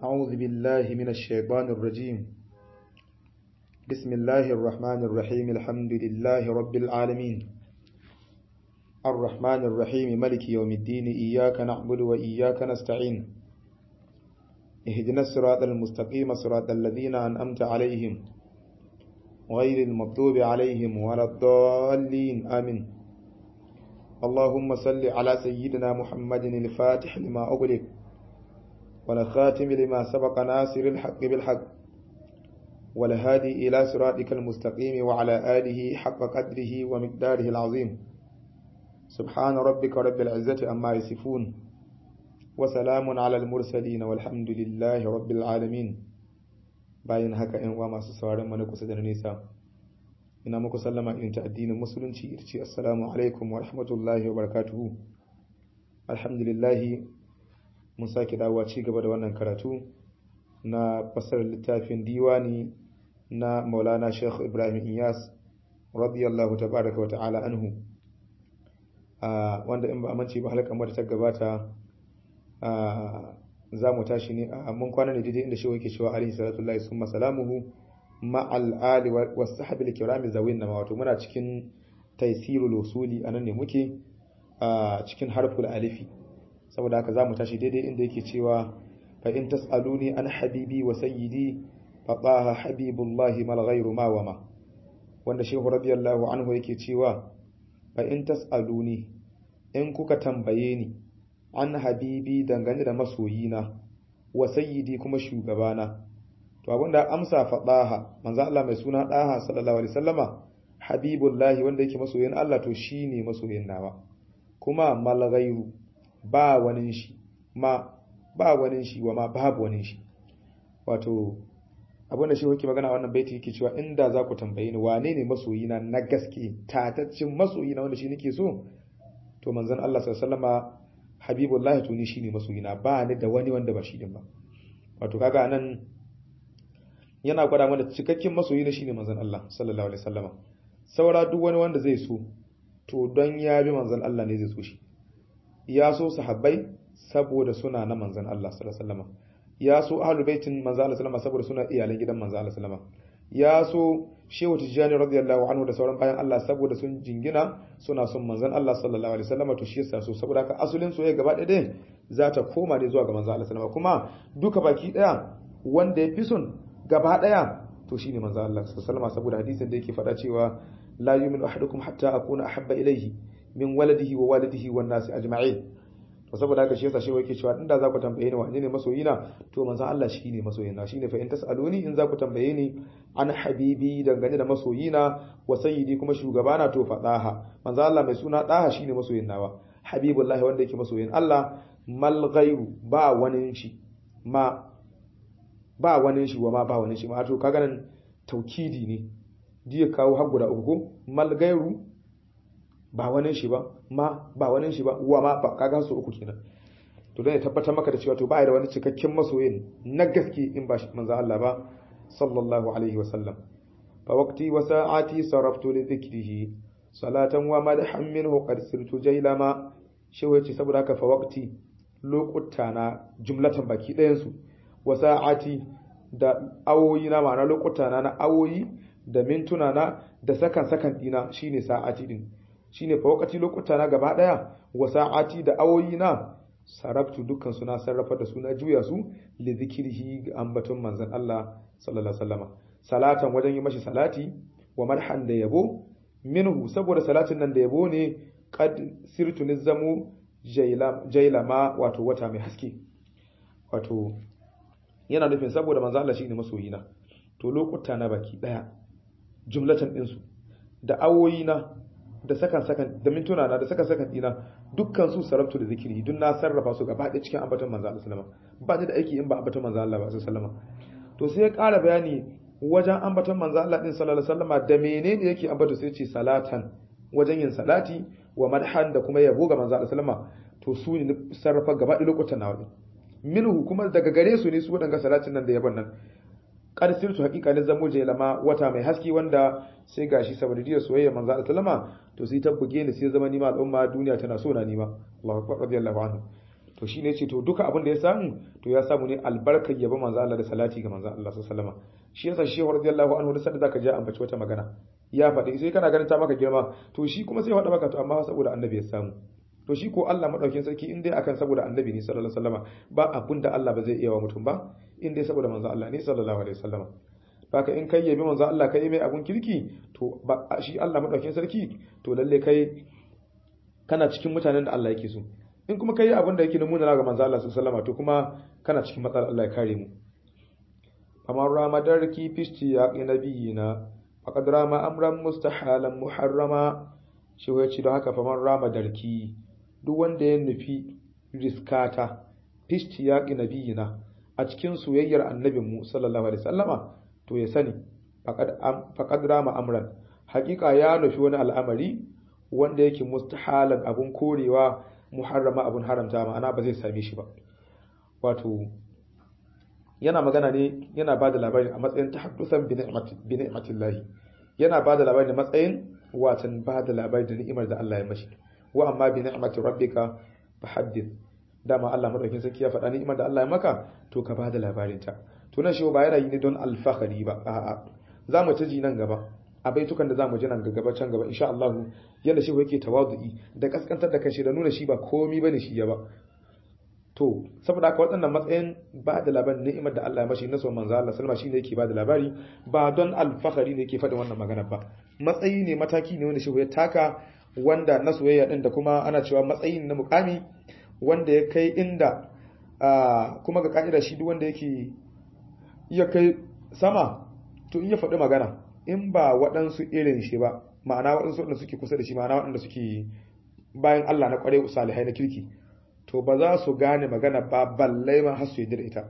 أعوذ بالله من الشيطان الرجيم بسم الله الرحمن الرحيم الحمد لله رب العالمين الرحمن الرحيم ملك يوم الدين إياك نعبد وإياك نستعين اهدنا الصراط المستقيم صراط الذين أنأمت عليهم غير المغضوب عليهم ولا الضالين آمين اللهم صل على سيدنا محمد الفاتح لما أغلق والخاتم لما سبق ناصر الحق بالحق والهادي إلى صراطك المستقيم وعلى آله حق قدره ومقداره العظيم سبحان ربك رب العزة أما يصفون وسلام على المرسلين والحمد لله رب العالمين bayan haka ‘yan uwa masu sauran mana kusa da nesa ina muku sallama irin ta addinin musulunci ita ce assalamu alaikum wa rahmatullahi wa barakatuhu alhamdulillahi mun sake dawowa ci gaba da wannan karatu na fasarar littafin diwani na maulana sheikh ibrahim iyas radiyallahu tabaraka wa ta'ala anhu wanda in ba a mance ba halakar mata ta gabata za mu tashi ne a mun kwana ne daidai inda shi yake cewa alaihi salatu lillahi summa salamuhu ma'al ali wa sahabil kirami zawin nama wato muna cikin taysirul usuli anan ne muke a cikin harful alifi saboda haka za mu tashi daidai inda yake cewa fa in tas'aluni an habibi wa sayyidi fa taha habibullahi mal ghayru ma wa ma wanda shehu radiyallahu anhu yake cewa fa in tas'aluni in kuka tambaye ni an habibi dangane da masoyina wa sayyidi kuma shugabana to abinda amsa fa daha manzo Allah mai suna daha sallallahu alaihi wasallama habibullahi wanda yake masoyin Allah to shine masoyin nawa kuma mal ghayru ba wani shi ma ba wani shi wa ma babu wani shi wato abinda shi yake magana wannan baiti yake cewa inda za ku tambaye ni wane ne masoyina na gaske tataccin masoyina wanda shi nake so to manzon Allah sallallahu alaihi wasallama habibullahi to ni shine masoyina ba ni da wani wanda ba shi din ba wato kaga nan yana gwada mana cikakken masoyi ne shine manzon Allah sallallahu alaihi wasallama saura duk wani wanda zai so to don ya bi manzon Allah ne zai so shi ya so sahabbai saboda suna na manzon Allah sallallahu alaihi wasallama ya so ahlul baitin manzon Allah sallallahu saboda suna iyalan gidan manzon Allah sallallahu ya so shehu tijjani radiyallahu anhu da sauran bayan Allah saboda sun jingina suna son manzon Allah sallallahu alaihi wasallama to shi yasa so saboda haka asulin soyayya gaba ɗaya za ta koma ne zuwa ga manzon Allah sallallahu kuma duka baki ɗaya wanda ya fi son gaba ɗaya to shine manzon Allah sallallahu alaihi saboda hadisin da yake faɗa cewa la yu'minu ahadukum hatta akuna ahabba ilayhi min waladihi wa walidihi wan nasi ajma'in to saboda haka shi yasa shi yake cewa inda za ku tambaye ni wane ne masoyina to manzon Allah shine masoyina shine fa in tasaluni in za ku tambaye ni an habibi dangane da masoyina wa sayyidi kuma shugabana to fadaha manzon Allah mai suna daha shine masoyin nawa habibullahi wanda yake masoyin Allah mal ghairu ba wani shi ma ba wani shi wa ma ba wani shi ma to kaga nan taukidi ne diya kawo har guda uku ko mal ghairu ba wani shi ba ma ba wani shi ba wa ma ba kaga su uku kenan to dan ya tabbatar maka da cewa to ba da wani cikakken masoyin na gaske in ba manzo Allah ba sallallahu alaihi wa sallam fa waqti wa sa'ati saraftu li dhikrihi salatan wa madhan minhu qad sirtu jailama shi wace saboda haka fa waqti lokuta na jumlatan baki ɗayan su wa sa'ati da awoyi na ma'ana lokuta na na awoyi da mintuna na da sakan sakan dina shine sa'ati din shine fa wakati lokuta na gaba daya wa sa'ati da awoyi na sarabtu dukkan suna sarrafa da suna juya su li zikrihi ga ambaton manzon Allah sallallahu alaihi wasallam salatan wajen yi mashi salati wa marhan da yabo minhu saboda salatin nan da yabo ne qad sirtu nizamu jailama wato wata mai haske wato yana nufin saboda manzon Allah shine masoyina to lokuta na baki daya jumlatan din su da awoyi na da sakan sakan da mintuna na da sakan sakan dina dukkan su sarabtu da zikiri duk na sarrafa su gaba ɗaya cikin ambaton manzo Allah sallama ba ni da aiki in ba ambaton manzo Allah ba sallama to sai ya ƙara bayani wajen ambaton manzo Allah din sallallahu alaihi wasallama da menene yake ambato sai ce salatan wajen yin salati wa madhan da kuma yabo ga manzo Allah sallama to su ne sarrafa gaba ɗaya lokutan nawa din minhu kuma daga gare su ne su wadanga salatin nan da yabon nan qad sirtu haqiqa ne zamo lama wata mai haske wanda sai gashi saboda diyar soyayya manzo Allah sallama to sai ta buge ni sai zama ni ma al'umma duniya tana so na nima Allahu akbar radiyallahu anhu to shine yace to duka abin da ya samu to ya samu ne albarkar yaba manzo Allah da salati ga manzo Allah sallallahu alaihi wasallam shi yasa shi radiyallahu anhu da sanda zaka je ambaci wata magana ya faɗi sai kana ganin ta maka girma to shi kuma sai faɗa maka to amma saboda annabi ya samu to shi ko Allah madaukin sarki in dai akan saboda annabi ne sallallahu alaihi wasallama ba abin da Allah ba zai iya wa mutum ba in dai saboda manzo Allah ne sallallahu alaihi wasallama baka in kai yabi manzo Allah kai mai abun kirki to ba shi Allah madaukin sarki to lalle kai kana cikin mutanen da Allah yake so in kuma kai abin da yake nuna ga manzo Allah sallallahu alaihi wasallama to kuma kana cikin matsalar Allah ya kare mu kamar ramadarki fisti ya nabiyina faqad rama amran mustahalan muharrama shi ya ce don haka famar ramadarki duk wanda ya nufi riskata fisti ya nabiyina a cikin soyayyar annabinmu sallallahu alaihi wasallama to ya sani faqad rama amran hakika ya nufi wani al'amari wanda yake mustahalan abun korewa muharrama abun haramta ma'ana ba zai same shi ba wato yana magana ne yana bada labari a matsayin tahaddusan bi ni'matillahi yana bada labari da matsayin watan bada labari da ni'imar da Allah ya mashi wa amma bi ni'mati rabbika fahaddith dama Allah madaukin sarki ya faɗa ni'imar da Allah ya maka to ka bada labarin ta to nan shi ba yana yi ne don alfahari ba a'a za mu ta ji nan gaba a baitukan da za mu ji nan gaba can gaba insha Allah yanda shi yake tawazu'i da kaskantar da kanshi da nuna shi ba komi bane shi ya ba to saboda haka waɗannan matsayin ba da labarin ni'imar da Allah ya mashi nasu manzo Allah sallama shine yake ba da labari ba don alfahari ne yake faɗin wannan magana ba matsayi ne mataki ne wanda shi ya taka wanda na soyayya din da kuma ana cewa matsayin na mukami wanda ya kai inda kuma ga ka'ida shi duk wanda yake iya kai sama to in ya faɗi magana in ba waɗansu irin shi ba ma'ana waɗansu waɗanda suke kusa da shi ma'ana waɗanda suke bayan Allah na ƙware salihai na kirki to ba za su gane magana ba balle ma har su yi da ita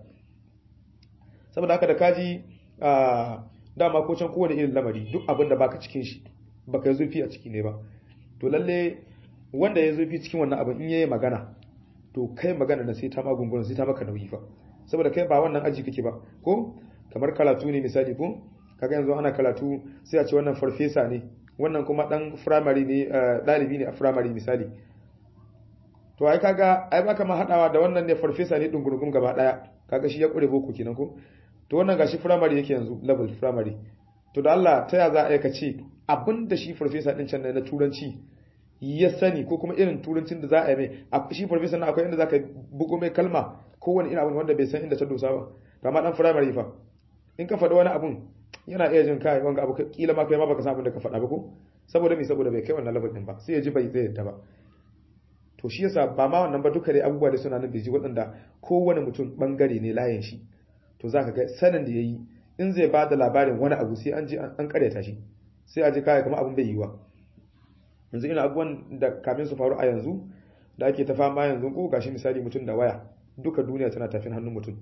saboda haka da kaji dama ko can kowane irin lamari duk abin da baka cikin shi baka yi zurfi a ciki ne ba to lalle wanda ya zurfi cikin wannan abin in yayi magana to kai magana na sai ta magungunan sai ta maka nauyi fa saboda kai ba wannan aji kake ba ko kamar karatu ne misali ko kaga yanzu ana karatu sai a ce wannan farfesa ne wannan kuma dan firamare ne dalibi ne a firamare misali to ai kaga ai baka ma hadawa da wannan ne farfesa ne dungurungum gaba daya kaga shi ya kure boko kenan ko to wannan gashi firamare yake yanzu level firamare to da Allah ta ya za a ka ce abinda shi farfesa din can na turanci ya sani ko kuma irin turancin da za a yi mai shi farfesa na akwai inda za ka bugo mai kalma kowane irin abin wanda bai san inda ta dosa ba to amma dan firamare fa in ka faɗi wani abun yana iya jin kai wanga abu kila ma kai ma baka san abin da ka faɗa ba ko saboda me saboda bai kai wannan level din ba sai ya ji bai zai yadda ba to shi yasa ba ma wannan ba duka dai abubuwa da suna nan biji waɗanda kowane mutum bangare ne layin shi to zaka ga sanin da yayi in zai ba da labarin wani abu sai an ji an karyata shi sai a ji kai kamar abin bai yiwa yanzu ina abubuwan da kamin su faru a yanzu da ake ta fama yanzu ko gashi misali mutum da waya duka duniya tana tafin hannun mutum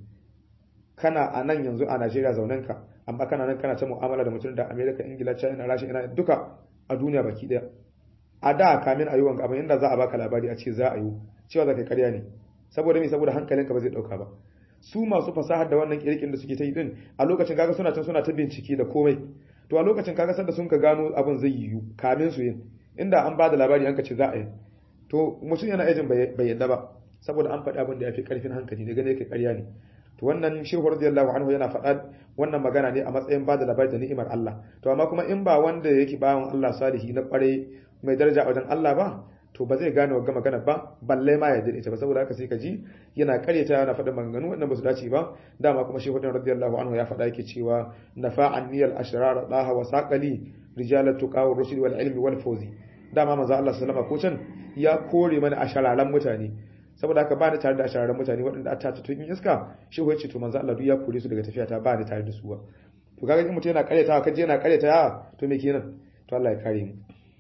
kana a nan yanzu a Najeriya zaunen ka amma kana nan kana ta mu'amala da mutum da America Ingila China Russia ina duka a duniya baki daya a da kamin a yi wanka abin inda za a baka labari a ce za a yi cewa za ka karya ne saboda me saboda hankalinka ba zai dauka ba su masu fasahar da wannan kirkin da suke ta yi din a lokacin kaga suna can suna ta bincike da komai to a lokacin kaga sanda sun ka gano abin zai yiwu kamin su yin inda an ba da labari an ka ce za a yi to mutum yana ajin bai yadda ba saboda an faɗi abin da ya fi ƙarfin hankali ne gane yake ƙarya ne to wannan shehu radiyallahu anhu yana faɗa wannan magana ne a matsayin ba da labari da ni'imar Allah to amma kuma in ba wanda yake bawan Allah salihi na ƙware mai daraja a wajen Allah ba to ba zai gane wa magana ba balle ma ya ita ba saboda haka sai ka ji yana karyata yana faɗin maganganu wannan ba su dace ba dama kuma shehu radiyallahu anhu ya faɗa yake cewa nafa'an niyal ashrar daha wa saqali rijalat tuqa wa rushd wal ilmi wal fawzi dama manzo Allah sallama ko can ya kore mana ashararan mutane saboda haka ba ni tare da ashararan mutane waɗanda ta ta tun iska shehu ya ce to manzo Allah duk ya kore su daga tafiya ta ba ni tare da su ba to kaga in mutum yana karyatawa kaje yana karyatawa to me kenan to Allah ya kare mu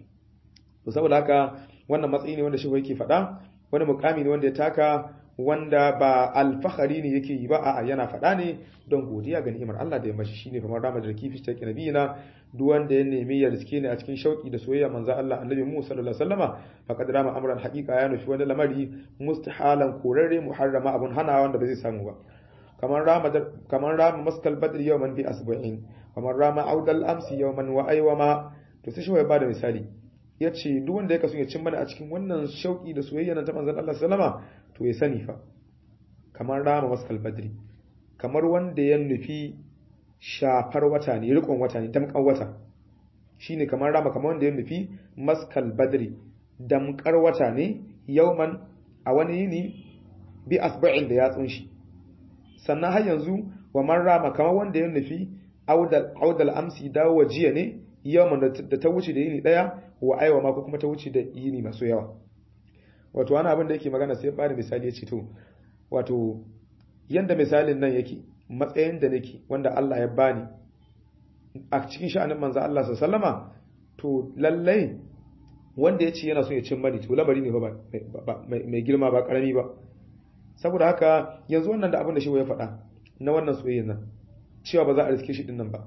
to saboda haka wannan matsayi ne wanda shi yake faɗa wani mukami ne wanda ya taka wanda ba alfahari ne yake yi ba a'a yana faɗa ne don godiya ga ni'imar Allah da ya mashi shine kamar ramar da kifi ta nabiyina duk wanda ya nemi ya riske ne a cikin shauki da soyayya manzo Allah annabi mu sallallahu alaihi wasallama faqad rama amran haqiqa ya nufi wani lamari mustahalan korarre muharrama abun hana wanda ba zai samu ba kamar rama kamar rama maskal badr yawman bi asbu'in kamar rama audal amsi yawman wa aywama to sai shi ya bada misali ya ce duk wanda ya kaso ya cin mana a cikin wannan shauki da soyayya na ta manzon Allah sallama to ya sani fa kamar rama maskal badri kamar wanda ya nufi shafar wata ne rikon wata ne damkan wata shine kamar rama kamar wanda ya nufi maskal badri damkar wata ne yauman a wani yini bi asba'in da yatsun shi sannan har yanzu wa man rama kamar wanda ya nufi audal audal amsi dawo jiya ne yawman da ta wuce da yini daya wa aiwa ma ko kuma ta wuce da yini masu yawa wato wani abin da yake magana sai bada misali ya ce to wato yanda misalin nan yake matsayin da nake wanda Allah ya bani a cikin sha'anin manzo Allah sallama to lallai wanda ya ce yana so ya cin mani to lamari ne ba mai girma ba karami ba saboda haka yanzu wannan da abin da shi ya faɗa na wannan soyayya nan cewa ba za a riske shi din nan ba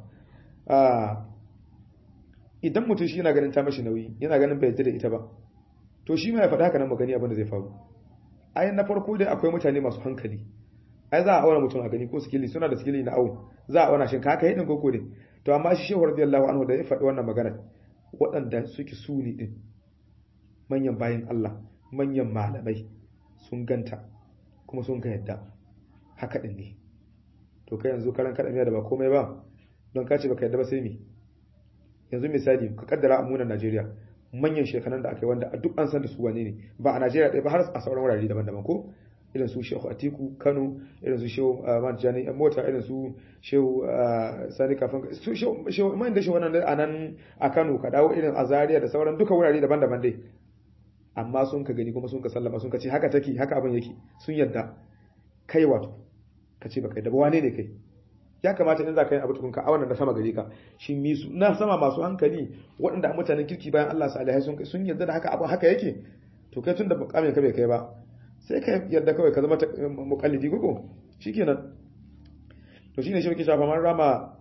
idan mutum shi yana ganin ta mashi nauyi yana ganin bai yarda da ita ba to shi ma ya faɗa haka nan magani abin da zai faru ai na farko dai akwai mutane masu hankali ai za a auna mutum a gani ko sikili suna da sikili na awo za a auna shin ka haka hidin koko ne to amma shi shehu radiyallahu anhu da ya faɗi wannan magana waɗanda suke suni din manyan bayan Allah manyan malamai sun ganta kuma sun ga yadda haka din ne to kai yanzu karan kada miya da ba komai ba don ka ce baka yadda ba sai me yanzu misali ka kaddara a munan Najeriya manyan shekaran da aka yi wanda a duk an san da su wane ne ba a Najeriya ɗaya ba har a sauran wurare daban-daban ko irin su Shehu Atiku Kano irin su Shehu Manjani Mota irin su Shehu Sani Kafin su Shehu man da shi wannan a nan a Kano ka dawo irin a Zaria da sauran duka wurare daban-daban dai amma sun ka gani kuma sun ka sallama sun ka ce haka take haka abin yake sun yadda kai wato ka ce baka yadda ba wane ne kai ya kamata in za ka yi abu tukun ka auna da sama gare ka shi mi su na sama masu hankali waɗanda a mutanen kirki bayan Allah salihai sun sun yarda da haka abu haka yake to kai tun da mukamin ka bai kai ba sai ka yarda kawai ka zama muqallidi gogo shikenan to shine shi muke shafa man rama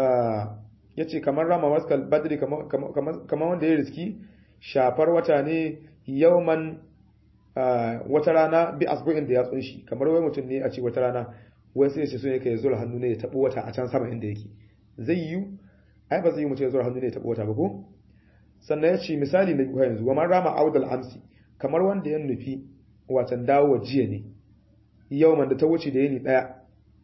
yace kamar rama maskal badri kamar kamar wanda ya riski shafar wata ne yauman wata rana bi asbu'in da ya tsunshi kamar wai mutum ne a ce wata rana wai sai shi so yake zura hannu ne ya tabo wata a can sama inda yake zai yi ai ba zai yi mutum ya zura hannu ne ya tabo wata ba ko sannan ya ce misali na biyu yanzu wa man rama audal amsi kamar wanda ya nufi watan dawo jiya ne yau da ta wuce da yini daya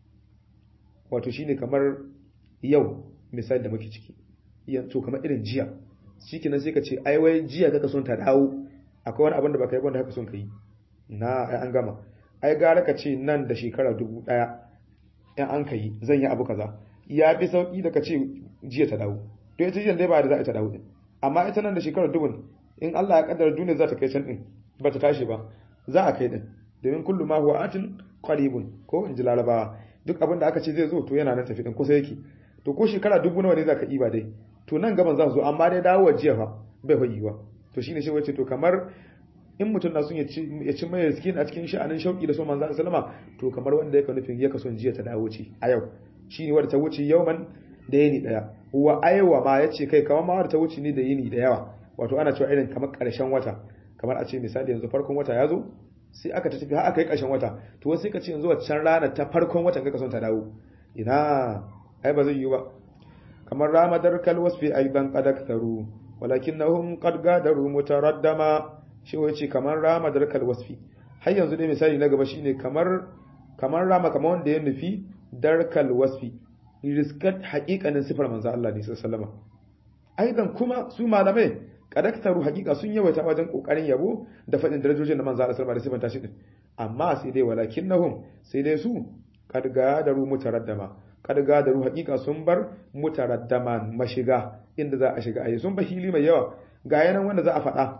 wato shine kamar yau misali da muke ciki to kamar irin jiya shikenan sai ka ce ai wai jiya kaka son ta dawo akwai wani abin da baka yi wanda haka son ka yi na ai an gama ai gara ka ce nan da shekara dubu ɗaya in an ka yi zan yi abu kaza ya fi sauƙi da ka ce jiya ta dawo to ita jiya dai ba da za a ta dawo din amma ita nan da shekara dubun in Allah ya kaddara duniya za ta kai can din ba ta tashi ba za a kai din domin kullu ma huwa atin qaribun ko in ji larabawa duk abin da aka ce zai zo to yana nan tafi din kusa yake to ko shekara dubu nawa ne za ka yi ba dai to nan gaban za su zo amma dai dawo jiya fa bai fa yiwa to shine shi wace to kamar in mutum na son ya ci mai skin a cikin sha'anin shauki da so manzo sallama to kamar wanda yake nufin ya kason jiya ta dawo ce a yau shine wanda ta wuce yauman da yini daya wa aiwa ma yace kai kamar ma wanda ta wuce ni da yini da yawa wato ana cewa irin kamar karshen wata kamar a ce misali yanzu farkon wata ya zo sai aka ta tafi har aka yi karshen wata to sai ka ce yanzu wancan rana ta farkon watan ka son ta dawo ina ai ba zai yi ba kamar ramadar kalwasfi aidan qadaktaru walakinnahum qad gadaru mutaraddama shi wace kamar rama da rakal wasfi har yanzu dai misali na gaba shine kamar kamar rama kamar wanda ya nufi darkal wasfi riskat haƙiƙanin sifar manzo Allah ne sallallahu aidan kuma su malamai kadaktaru haƙiƙa sun yawaita wajen kokarin yabo da faɗin darajojin da manzo Allah sallallahu alaihi wasallam da sifanta shi din amma sai dai walakinnahum sai dai su kad gadaru mutaraddama kad gadaru haƙiƙa sun bar mutaraddaman mashiga inda za a shiga ayi sun ba hili mai yawa ga yanan wanda za a faɗa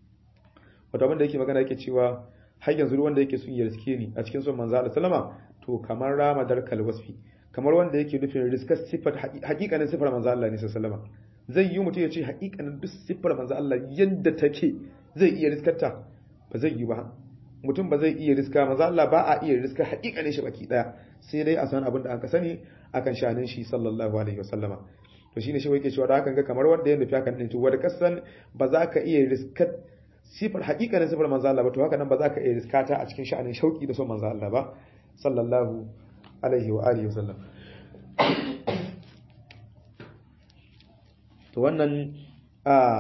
wato abin da yake magana yake cewa har yanzu wanda yake son ya riske ni a cikin son manzo Allah sallama to kamar rama darkal wasfi kamar wanda yake nufin riskar sifar hakikanin sifar manzo Allah ne sallama zai yi mutum ya ce hakikanin duk sifar manzo Allah yadda take zai iya riskarta ba zai yi ba mutum ba zai iya riska manzo Allah ba a iya riska hakikanin shi baki daya sai dai a san abin da aka sani akan shanin shi sallallahu alaihi wasallama to shine shi yake cewa da hakan ga kamar wanda ya nufi hakan din to wanda kasan ba za ka iya riskar sifar hakikanin sifar manzo Allah ba to haka nan ba za ka iya riskata a cikin sha'anin shauki da son manzo Allah ba sallallahu alaihi wa alihi wasallam to wannan a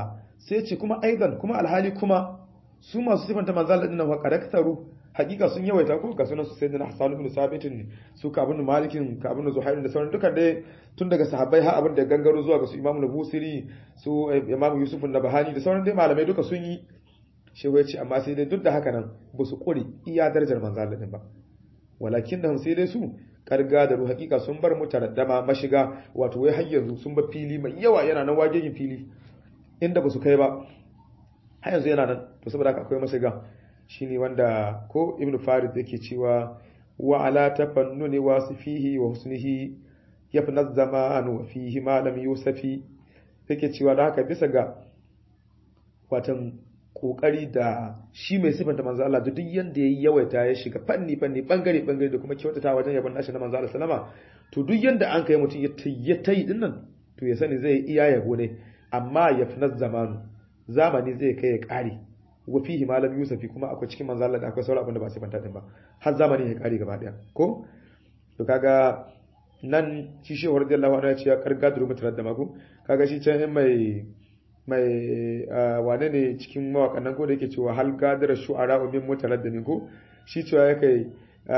sai ce kuma aidan kuma alhali kuma su masu sifanta manzo Allah dinnan wa karaktaru hakika sun yawaita ko ga sunan su sayyidina Hassan ibn Sabit su ka ibn Malikin ka ibn Zuhair da sauran dukan dai tun daga sahabbai har abin da gangaro zuwa ga su Imam Nabusiri su Imam Yusuf an-Nabahani da sauran dai malamai duka sun yi shehu ya ce amma sai dai duk da haka nan ba su kure iya darajar manzo Allah din ba walakin da sai dai su karga da ruhu hakika sun bar mu taraddama mashiga wato wai har yanzu sun bar fili mai yawa yana nan wageyin fili inda ba su kai ba har yanzu yana nan to saboda haka akwai mashiga shine wanda ko ibnu farid yake cewa wa ala tafannuni wasifihi wa husnihi yafna zamanu wa fihi ma lam yusafi yake cewa da haka bisa ga watan kokari da shi mai sifanta manzo Allah da duk yanda yayi yawaita ya shiga fanni fanni bangare bangare da kuma kyautata wajen yabon nashi na manzo Allah sallama to duk yanda an kai mutum ya tayi din nan to ya sani zai iya yabo ne amma yafna zamanu zamani zai kai ya kare wa fihi malam yusufi kuma akwai cikin manzo Allah da akwai sauran abin da ba sifanta din ba har zamani ya kare gaba daya ko to kaga nan shi shehu radiyallahu anhu ya ce ya karga duru mutarar da mako kaga shi can mai mai wane ne cikin mawakan nan ko da yake cewa hal gadar shu'ara min mutaraddimin ko shi cewa ya kai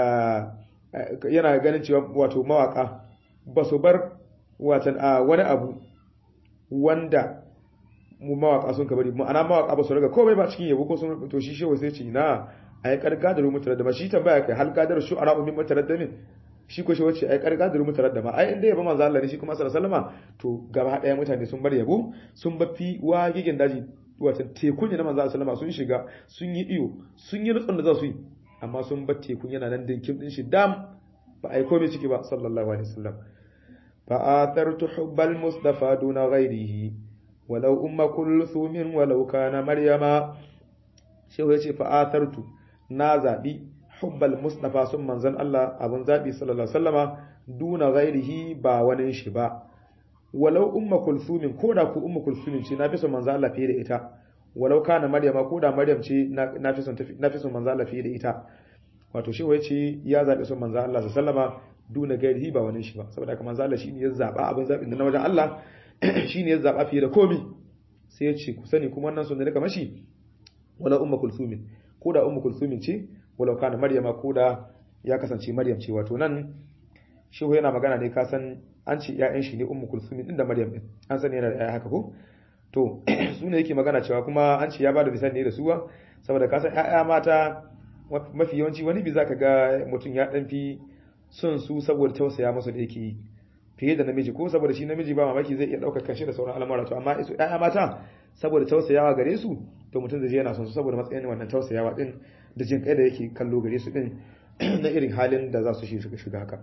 yana ganin cewa wato mawaka ba su bar watan wani abu wanda mu mawaka sun kabari ma'ana mawaka ba su raga komai ba cikin yabo ko sun to shi shewa sai ce na a yi karga da rumutar da ma shi tambaya kai hal gadar shu'ara min mutaraddimin shi ko shi wace ai karga da rumutar da ma ai inda yabo manzo Allah ne shi kuma sallallahu alaihi wasallama to gaba daya mutane sun bar yabo sun bafi wa gigin daji wata tekun na manzo sallama sun shiga sun yi iyo sun yi nutsun da za su yi amma sun bar tekun yana nan dinkin din shi dam ba ai komai ciki ba sallallahu alaihi wasallam fa athartu hubbal mustafa duna ghairihi walau umma kulthum walau kana maryama shehu yace fa athartu na zabi hubbal mustafa sun manzan Allah abun zabi sallallahu alaihi wasallama duna ghairihi ba wani shi ba walau umma kulsumin ko da ku umma kulsumin ce na fi son manzo Allah fiye da ita walau kana maryama ko da maryam ce na fi son na fi son manzo Allah fiye da ita wato shi wai ce ya zabi son manzo Allah sallama duna gairihi ba wani shi ba saboda haka manzo Allah shine ya zaba abin zabin da na wajen Allah shine ya zaba fiye da komi sai ya ce ku sani kuma wannan sunna ne kamar shi walau umma kulsumin ko da umma kulsumin ce walau kana maryama ko da ya kasance maryam ce wato nan shehu yana magana ne ka san an ce ƴaƴan shi ne ummu kulsum din da maryam din an sani yana da ƴaƴa haka ko to su ne yake magana cewa kuma an ce ya bada misali ne da suwa saboda ka san ƴaƴa mata mafi yawanci wani bi zaka ga mutum ya dan fi son su saboda tausaya masa da yake yi fiye da namiji ko saboda shi namiji ba mamaki zai iya ɗaukar kanshi da sauran al'amura to amma su ƴaƴa mata saboda tausayawa gare su to mutum zai je yana son su saboda matsayin wannan tausayawa din da jin kai da yake kallo gare su din na irin halin da za su shiga haka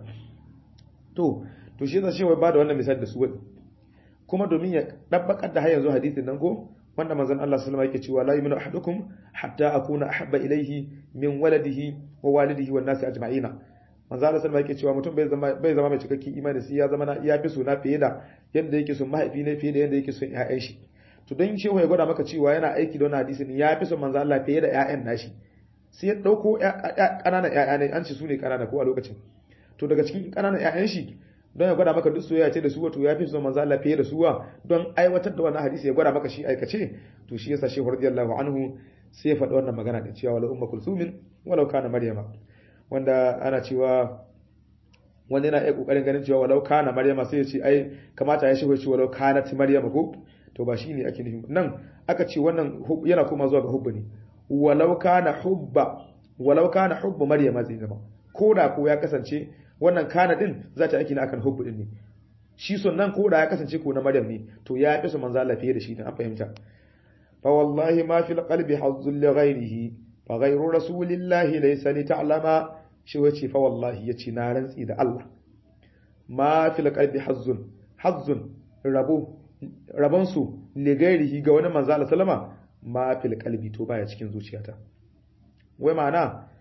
to to shi yasa wai ba da wannan misali da su wadi kuma domin ya dabbakar da har yanzu hadisin nan ko wanda manzon Allah sallallahu alaihi wasallam yake cewa la yu'minu ahadukum hatta akuna ahabba ilayhi min waladihi wa walidihi wan nasi ajma'ina manzon Allah sallallahu alaihi yake cewa mutum bai zama bai zama mai cikakken imani sai ya zama na iya fi suna fiye da yanda yake son mahaifi ne fiye da yanda yake son ƴaƴan shi to don shehu ya gwada maka cewa yana aiki da wannan hadisin ya fi son manzon Allah fiye da ƴaƴan nashi sai ya dauko ƙananan ƴaƴa ne an ce su ne ƙanana ko a lokacin to daga cikin ƙananan ƴaƴan shi don ya gwada maka duk soyayya ce da su wato ya fi son manzo Allah fiye da suwa don aiwatar da wannan hadisi ya gwada maka shi aikace to shi yasa shehu radiyallahu anhu sai ya faɗi wannan magana da cewa wala umma kulsumin walau kana maryama wanda ana cewa wanda yana iya kokarin ganin cewa walau kana maryama sai ya ce ai kamata ya shehu ya ce walau kanat maryama ko to ba shine ake nufi nan aka ce wannan yana kuma zuwa ga hubba ne walau kana hubba walau kana hubba maryama zai zama ko da ko ya kasance wannan kana din za ta aiki na akan hubbu din ne shi son nan ko da ya kasance ko na maryam ne to ya fi su manzo Allah fiye da shi dan an fahimta fa wallahi ma fil qalbi hazzul li ghayrihi fa ghayru rasulillahi laysa li ta'lama shi wace fa wallahi yace na rantsi da Allah ma fil qalbi hazzun hazzun rabo rabon su li ghayrihi ga wani manzo Allah sallama ma fil qalbi to baya cikin zuciyata wai ma'ana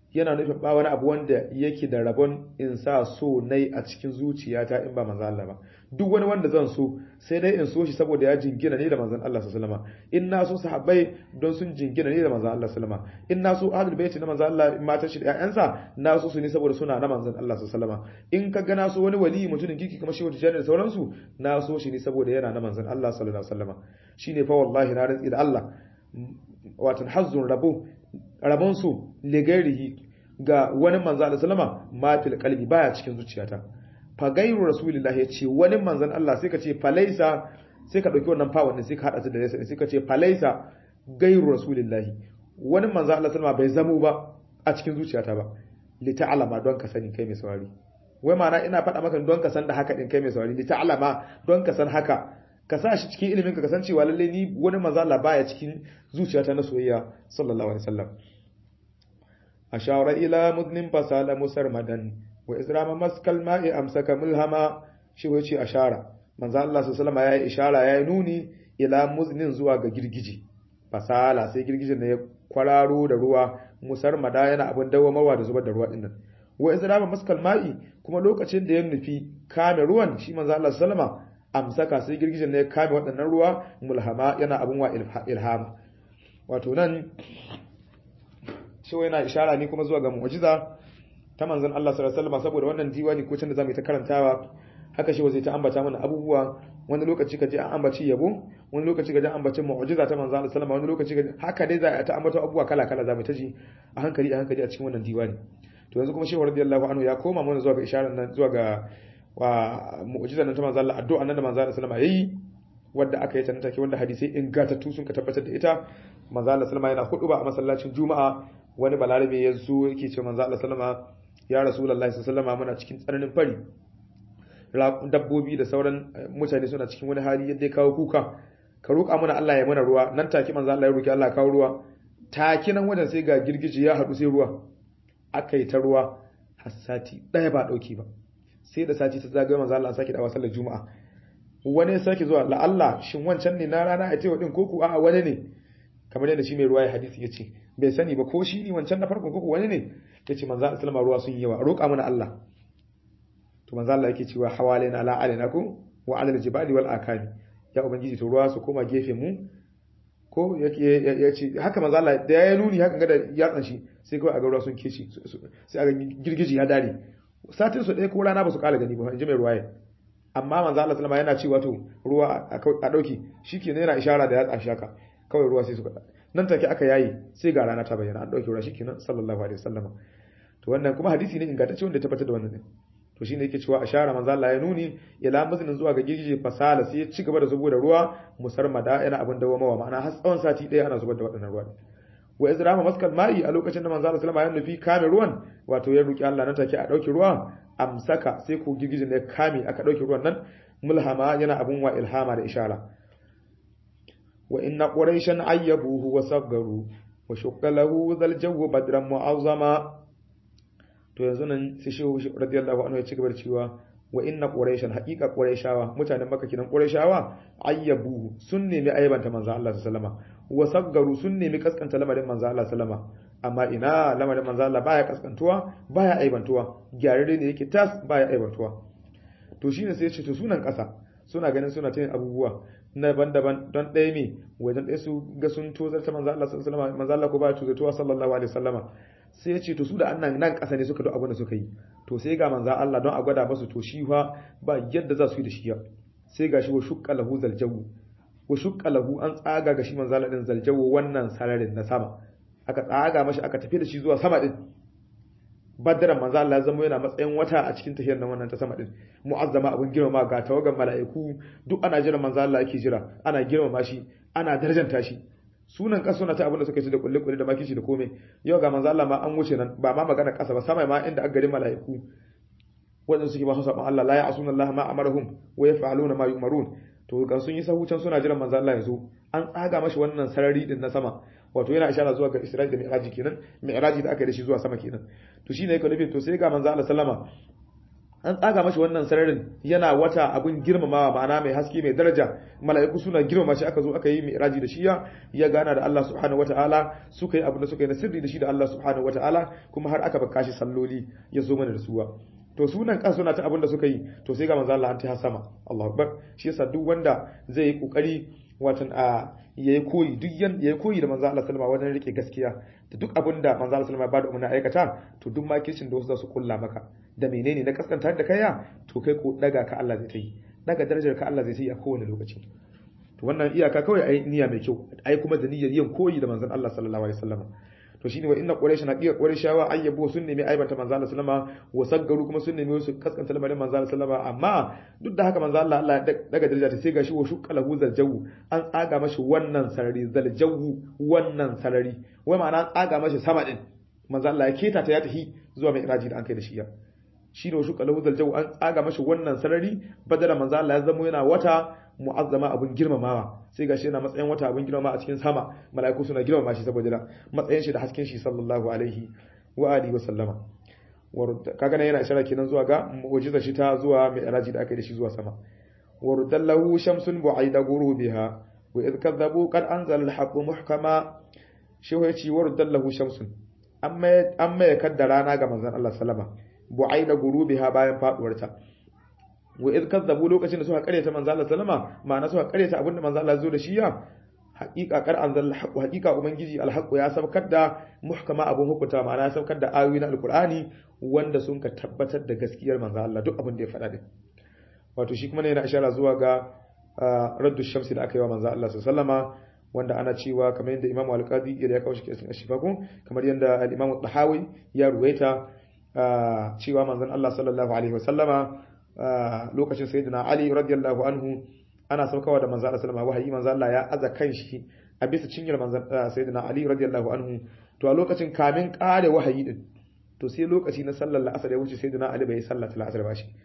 yana nufin ba wani abu wanda yake da rabon in sa so nai a cikin zuciyata in ba manzon Allah ba duk wani wanda zan so sai dai in so shi saboda ya jingina ne da manzon Allah sallallahu alaihi wasallam in na so sahabbai don sun jingina ne da manzon Allah sallallahu alaihi wasallam in na so ahlul baiti na manzon Allah matan shi da ƴaƴansa na so su ne saboda suna na manzon Allah sallallahu alaihi wasallam in ka ga na so wani wali mutumin kiki kamar shehu tijani da sauransu na so shi ne saboda yana na manzon Allah sallallahu alaihi wasallam shine fa wallahi na rantsi da Allah watan hazzun rabo rabon su ligairihi ga wani manzo Allah sallama ma fil qalbi baya cikin zuciyata fa gairu rasulillahi yace wani manzon Allah sai ka ce falaisa sai ka dauki wannan fa wannan sai ka hada su da laysa sai ka ce falaisa gairu rasulillahi wani manzo Allah sallama bai zamo ba a cikin zuciyata ba li ta'lama don ka sani kai mai saurari wai ma'ana ina faɗa maka don ka san da haka din kai mai saurari li ta'lama don ka san haka ka sa shi cikin ilimin ka kasancewa lalle ni wani manzo Allah baya cikin zuciyata na soyayya sallallahu alaihi wasallam ashara ila mudnin fasala musarmadan wa izrama maskal ma'i amsaka mulhama shi wace ashara manzo Allah sallallahu alaihi yayi ishara yayi nuni ila muznin zuwa ga girgije fasala sai girgijin ne ya kwararo da ruwa musarmada yana abin dawamarwa da zubar da ruwa dinnan wa izrama maskal ma'i kuma lokacin da ya nufi kame ruwan shi manzo Allah sallallahu amsaka sai girgijin ne ya kame waɗannan ruwa mulhama yana abin wa ilhama wato nan shi yana ishara ne kuma zuwa ga mu'jiza ta manzon Allah sallallahu alaihi wasallam saboda wannan diwani ko can da zamu yi ta karantawa haka shi zai ta ambata mana abubuwa wani lokaci kaje an ambaci yabo wani lokaci kaje an ambaci mu'jiza ta manzon Allah sallallahu wani lokaci kaje haka dai za a ta ambata abubuwa kala kala zamu ta ji a hankali a hankali a cikin wannan diwani to yanzu kuma shehu radiyallahu anhu ya koma mana zuwa ga isharar nan zuwa ga wa mu'jiza nan ta manzon Allah addu'a nan da manzon Allah sallallahu alaihi wasallam yayi wadda aka yi ta take wanda hadisai ingantattu sun ka tabbatar da ita manzo Allah sallama yana hudu ba a masallacin juma'a wani balarabe ya zo yake ce manzo Allah sallama ya rasulullahi sallama muna cikin tsananin fari dabbobi da sauran mutane suna cikin wani hali yadda ya kawo kuka ka roƙa mana Allah ya mana ruwa nan take manzo Allah ya roki Allah ya kawo ruwa take nan wajen sai ga girgiji ya haɗu sai ruwa aka yi ta ruwa har sati ɗaya ba ɗauki ba sai da sati ta zagaye manzo Allah sake dawa sallar juma'a wani ya sake zuwa la'alla shin wancan ne na rana a tewa din koko a'a wani ne kamar yadda shi mai ruwa ya hadisi ya ce bai sani ba ko shi ne wancan na farkon koko wani ne ya ce manzo Allah sallama ruwa sun yi yawa roƙa mana Allah to manzo Allah yake cewa hawalaina ala alina ko wa ala aljibali wal akami ya ubangiji to ruwa su koma gefe mu ko ya ce haka manzo Allah da ya nuni haka ga da yatsan shi sai kawai a ga ruwa sun keci sai a ga girgiji ya dare satin su ɗaya ko rana ba su kala gani ba in ji mai ruwaye amma manzo Allah sallama yana cewa to ruwa a dauki shikenan yana ishara da yatsa shaka kawai ruwa sai suka nan take aka yayi sai ga rana ta bayyana an dauke ruwa shikenan sallallahu alaihi wasallam to wannan kuma hadisi ne ingantacce wanda ya tabbatar da wannan ne to shine yake cewa ashara manzo Allah ya nuni ila mazinin zuwa ga girgije fasala sai ya ci gaba da zubo da ruwa musarmada yana abin dawo mawa ma'ana har tsawon sati ɗaya ana zubar da waɗannan ruwa wa izrama maskal ma'i a lokacin da manzo Allah sallama ya nufi kame ruwan wato ya roki Allah nan take a dauke ruwa amsaka sai ko girgijin ya kame aka dauke ruwan nan mulhama yana abun wa ilhama da ishara wa inna quraishan ayyabuhu wa saggaru wa shukka lahu zal jawu badran mu'azzama to yanzu nan sai shehu radiyallahu anhu ya ci gaba da cewa wa inna quraishan haqiqa quraishawa mutanen makka kinan quraishawa ayyabuhu sun nemi aibanta manzo Allah sallallahu alaihi wa saggaru sun nemi kaskanta lamarin manzo Allah sallama amma ina lamarin manzo Allah baya kaskantuwa baya aibantuwa gyararre ne yake tas baya aibantuwa to shine sai ya ce to sunan kasa suna ganin suna ta yin abubuwa na daban-daban don ɗaya me wajen ɗaya su ga sun tozarta manzo Allah sallallahu alaihi wasallam manzo Allah ko baya tozartuwa sallallahu alaihi wasallama sai ya ce to su da annan nan ƙasa ne suka do abin da suka yi to sai ga manzo Allah don a gwada masu to shi fa ba yadda za su yi da shi sai ga shi wa shukka lahu zaljawu wa shukka lahu an tsaga ga shi manzo Allah din zaljawu wannan sararin na sama aka tsaga mashi aka tafi da shi zuwa sama din badran manzo Allah zama yana matsayin wata a cikin tafiyar nan wannan ta sama din mu'azzama abun girmama ga tawagan mala'iku duk ana jira manzo Allah yake jira ana girmama shi ana darjanta shi sunan kaso na ta abin da suka ci da kulle kulle da makici da komai yau ga manzo Allah ma an wuce nan ba ma magana kasa ba sama ma inda aka garin mala'iku wadanda suke ba su saban Allah la ya'suna Allah ma amarahum wa yaf'aluna ma yu'marun to ga sun yi sahucan suna jiran manzo Allah yanzu an tsaga mashi wannan sarari din na sama wato yana ishara zuwa ga Isra'i da Mi'raji kenan Mi'raji da aka yi da shi zuwa sama kenan to shine yake nufin to sai ga manzo Allah sallama an tsaga mashi wannan sararin yana wata abin girmamawa ma'ana mai haske mai daraja mala'iku suna girmama shi aka zo aka yi mi'raji da shi ya gana da Allah subhanahu wataala suka yi abin da suka yi na sirri da shi da Allah subhanahu wataala kuma har aka baka shi salloli ya zo mana da suwa to sunan kan suna ta abin da suka yi to sai ga manzo Allah an ta sama Allahu akbar shi yasa duk wanda zai yi kokari watan a yayi koyi duk yan yayi koyi da manzo Allah sallama wajen rike gaskiya da duk abin da manzo Allah sallama ya bada umarni aikata to duk makircin da wasu za su kulla maka da menene na kaskanta da kaiya to kai ko daga ka Allah zai ta yi daga darajar ka Allah zai ta yi a kowane lokaci to wannan iyaka kawai ai niyya mai kyau ai kuma da niyyar yin koyi da manzon Allah sallallahu alaihi wasallam to shine wa inna quraish na iya qurayshawa ayyabu sun nemi aibata manzo Allah sallama wa saggaru kuma sun nemi su kaskanta lamarin manzo Allah sallama amma duk da haka manzo Allah Allah daga daraja ta sai gashi wa shuqqalahu zaljawu an tsaga mashi wannan sarari zaljawu wannan sarari wai ma'ana an tsaga mashi sama din manzo Allah ya keta ta ya tafi zuwa mai iraji da an kai da shi ya shi ne shuqqalahu zaljawu an tsaga mashi wannan sarari badala manzo Allah ya zamo yana wata mu'azzama abun girmamawa sai gashi yana matsayin wata abun girmama a cikin sama mala'iku suna girmama shi saboda matsayin shi da hasken shi sallallahu alaihi wa alihi wa sallama kaga nan yana ishara kenan zuwa ga mu'jizar shi ta zuwa mi'raji da aka yi da shi zuwa sama wa rudallahu shamsun bu'aida gurubiha wa idh kadzabu qad anzala al-haqqu muhkama shi ya ce wa rudallahu shamsun amma amma ya kaddara rana ga manzon Allah sallama bu'aida gurubiha bayan faduwarta wa idh kazzabu lokacin da suka karyata manzo Allah sallama ma'ana suka karyata abinda manzo Allah zo da shi ya haqiqa kar anzal haqu haqiqa ubangiji alhaqu ya sabkar da muhkama abun hukunta ma'ana ya sabkar da ayoyi na alqur'ani wanda sun ka tabbatar da gaskiyar manzo Allah duk abin da ya faɗa din wato shi kuma ne yana ishara zuwa ga raddu shamsi da aka yi wa manzo Allah sallama wanda ana cewa kamar yadda Imam Al-Qadi ya kawo shi cikin Ashifakun kamar yadda al-Imam Tahawi ya ruwaita cewa manzon Allah sallallahu alaihi wasallama lokacin sayyidina Ali radiyallahu anhu ana saukawa da manzo Allah sallama wahayi manzo Allah ya aza kanshi a bisa cinyar manzo sayyidina Ali radiyallahu anhu to a lokacin kamin kare wahayi din to sai lokaci na sallar la'asar ya wuce sayyidina Ali bai sallar la'asar ba shi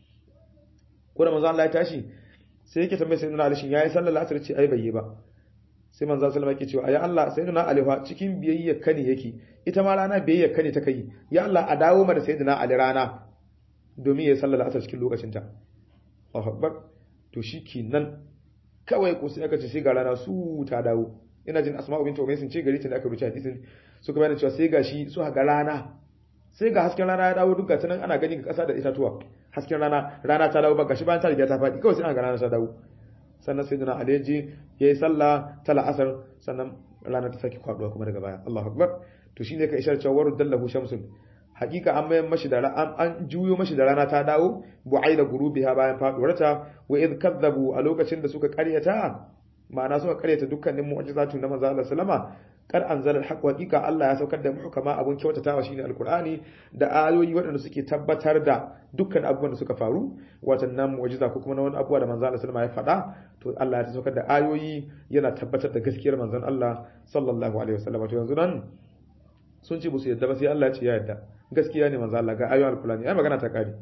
ko da manzo Allah ya tashi sai yake tambaye sayyidina Ali shin yayi sallar la'asar ce ai bai yi ba sai manzo sallama yake cewa ya Allah sayyidina Ali fa cikin biyayya kane yake ita ma rana biyayya kane ta kai ya Allah a dawo mana sayyidina Ali rana domin ya sallar asar cikin lokacinta Allahu akbar to nan kawai ko sai aka ce sai ga rana su ta dawo ina jin asma'u bint umayr sun ce gari ta da aka rubuta hadisin suka bayyana cewa sai gashi su ga rana sai ga hasken rana ya dawo duk gata nan ana gani ga kasa da itatuwa hasken rana rana ta dawo ba gashi bayan ta riga ta faɗi kawai sai aka ga rana ta dawo sannan sai dana alaji yayi sallah ta la'asar sannan rana ta saki kwaduwa kuma daga baya Allahu akbar to shine ka ishar cewa warudallahu shamsun hakika an mayan mashi da an juyo mashi da rana ta dawo bu'aida gurubiha bayan faduwarta wa id kadzabu a lokacin da suka karyata ma'ana suka karyata dukkanin mu'jizatu na manzo Allah sallama kar anzala alhaq hakika Allah ya saukar da muhkama abun kyautatawa shine alqur'ani da ayoyi waɗanda suke tabbatar da dukkan abubuwan da suka faru watannan mu'jiza ko kuma na wani abubuwa da manzo Allah sallama ya faɗa to Allah ya saukar da ayoyi yana tabbatar da gaskiyar manzon Allah sallallahu alaihi wasallam to yanzu nan sun ce musu yadda ba sai Allah ya ce ya yadda gaskiya ne manzo Allah ga ayoyin alqur'ani ai magana ta kare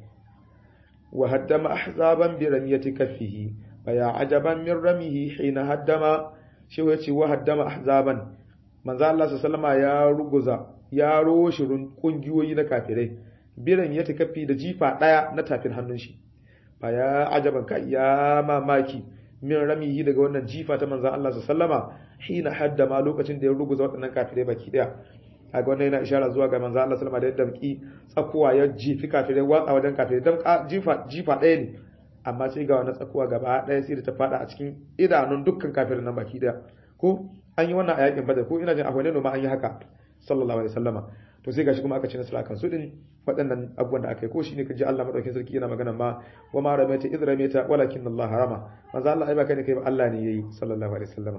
wa haddama ahzaban bi ramiyati kaffihi fa ya ajaban min ramihi hina haddama shi ya ce wa haddama ahzaban manzo Allah sallama ya ruguza ya roshi kungiyoyi na kafirai bi ramiyati kaffi da jifa daya na tafin hannun shi fa ya ajaban kai ya mamaki min ramihi daga wannan jifa ta manzo Allah sallama hina haddama lokacin da ya ruguza waɗannan kafirai baki daya kaga wannan yana ishara zuwa ga manzo Allah sallama da yadda baki tsakuwa ya jifi kafirai watsa wajen kafirai dan jifa jifa ɗaya ne amma sai ga wannan tsakuwa gaba ɗaya sai da ta fada a cikin idanun dukkan kafirin nan baki daya ko an yi wannan a yakin badar ko ina jin akwai ne ma an yi haka sallallahu alaihi wasallama to sai gashi kuma aka ci nasara kan su din waɗannan abubuwan da aka yi ko shine kaji Allah madaukakin sarki yana magana ma wa ma ramaita idh ramaita walakin Allah harama manzo Allah ai ba kai ne kai ba Allah ne yayi sallallahu alaihi wasallama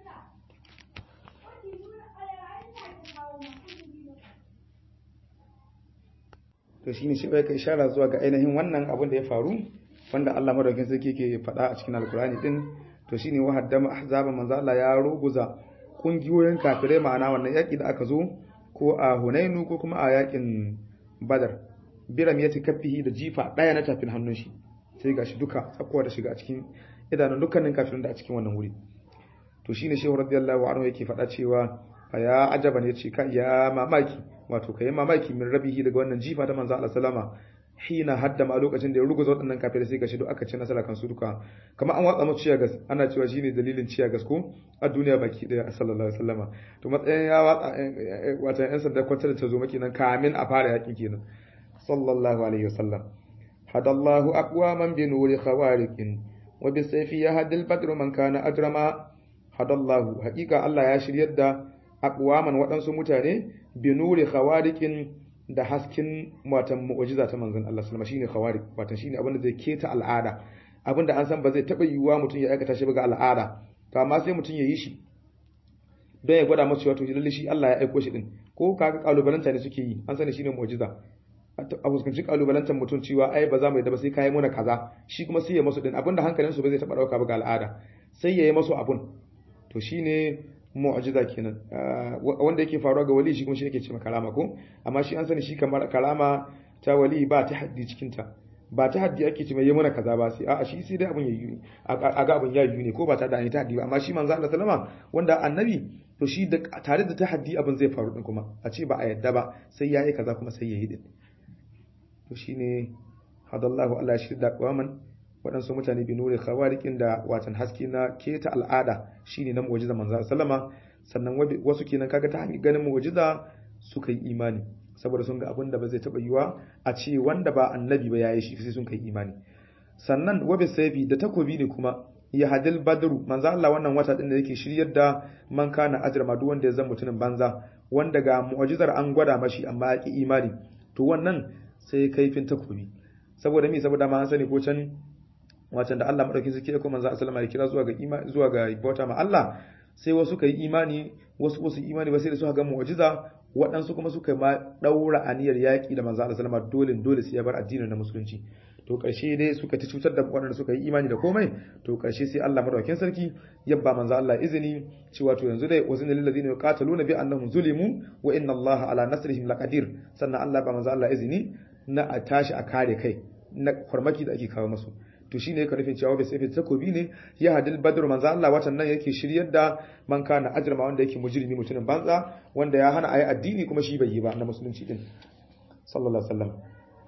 to shine shi bai kai ishara zuwa ga ainihin wannan abin da ya faru wanda Allah madaukakin sarki ke faɗa a cikin alkurani din to shine wa haddama ahzaba manzo Allah ya ruguza kungiyoyin kafirai ma'ana wannan yaki da aka zo ko a Hunainu ko kuma a yakin Badar biram ya kaffihi da jifa daya na tafin hannun shi sai gashi duka tsakuwa da shiga a cikin idanun dukkanin kafirin da a cikin wannan wuri to shine shehu radiyallahu anhu yake faɗa cewa fa ya ajaban yace ka ya mamaki wato kai mamaki min rabihi daga wannan jifa ta manzo Allah sallama hina haddama a lokacin da ya ruguza waɗannan kafirai sai gashi duk aka ci nasara kan su duka kamar an watsa musu ciyagas ana cewa shine dalilin ciyagas ko a duniya baki daya sallallahu alaihi wasallama to matsayin ya watsa wata yan sanda kwantar da ta zo maki nan kamin a fara yakin kenan sallallahu alaihi wasallam hadallahu aqwaman bi nuri khawariqin wa bi sayfi yahdi al-badru man kana ajrama hadallahu haqiqa Allah ya shiryar da aqwaman waɗansu mutane bi nuri khawariqin da hasken watan mu'jiza ta manzon Allah sallama shine khawariq watan shine abin da zai keta al'ada abin da an san ba zai taba yiwuwa mutum ya aikata shi ba ga al'ada to amma sai mutum ya yi shi don ya gwada masa wato lalle shi Allah ya aiko shi din ko kaga kalubalanta ne suke yi an sani shine mu'jiza a fuskanci kalubalantar mutum cewa ai ba za mu yadda ba sai kai muna kaza shi kuma sai ya masu din abinda hankalin su ba zai taba dauka ba ga al'ada sai ya yi masu abun to shine mu'jiza kenan wanda yake faruwa ga wali shi kuma shi yake cewa karama ko amma shi an sani shi kamar karama ta wali ba ta haddi cikin ta ba ta haddi ake cewa yi mana kaza ba sai a'a shi sai dai abun yayi a ga abun yayi ne ko ba ta da ta haddi ba amma shi manzo Allah sallama wanda annabi to shi da tare da ta haddi abun zai faru din kuma a ce ba a yadda ba sai yayi kaza kuma sai yayi din to shine hadallahu Allah ya shirda qawaman waɗansu mutane bi nuri khawariqin da watan haske na keta al'ada shine na mu'jiza manzo sallama sannan wasu kenan kaga ta hanyar ganin mu'jiza suka yi imani saboda sun ga abin da ba zai taba yiwa a ce wanda ba annabi ba yayi shi sai sun kai imani sannan wabi sayfi da takobi ne kuma ya hadil badru manzo Allah wannan wata din da yake shiryar da man kana ajrama duk wanda ya zama mutumin banza wanda ga mu'jizar an gwada mashi amma ya ki imani to wannan sai kaifin takobi saboda me saboda ma an sani ko can watan da Allah madaukin sarki ya kuma manzo sallama ya kira zuwa ga imani zuwa ga bauta ma Allah sai wasu kai imani wasu wasu imani ba sai da suka ga mu'jiza waɗansu kuma suka ma daura aniyar yaki da manzo sallama dole dole sai ya bar addinin na musulunci to ƙarshe dai suka ta cutar da waɗanda suka yi imani da komai to ƙarshe sai Allah madaukakin sarki ya ba manzo Allah izini cewa to yanzu dai wazina lil ladina yuqataluna bi annahum zulimu wa inna Allah ala nasrihim laqadir sannan Allah ba manzo Allah izini na a tashi a kare kai na farmaki da ake kawo masu to shine yake nufin cewa bai sai takobi ne ya hadil badr manzo Allah watan nan yake shiryar da man kana ajrama wanda yake mujrimi mutumin banza wanda ya hana ayi addini kuma shi bai yi ba na musulunci din sallallahu alaihi wasallam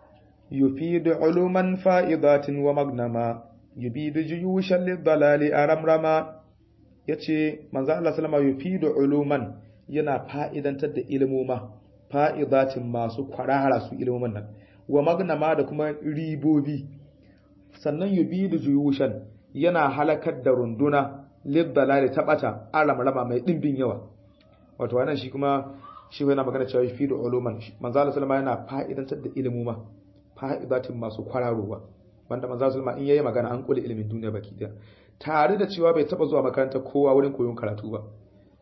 yufidu uluman fa'idatin wa magnama yubidu juyushan lidalali aramrama yace manzo Allah sallama yufidu uluman yana fa'idantar da ilmoma fa'idatin masu kwarara su ilmomin nan wa magnama da kuma ribobi sannan yubidu juyushan yana halakar da runduna lidalali ta bata aramrama mai dimbin yawa wato wannan shi kuma shi yana magana cewa yufidu uluman manzo Allah sallama yana fa'idantar da ilmoma fa'idatin masu kwararowa wanda manzo sulma in yayi magana an kula ilimin duniya baki daya tare da cewa bai taba zuwa makaranta kowa wurin koyon karatu ba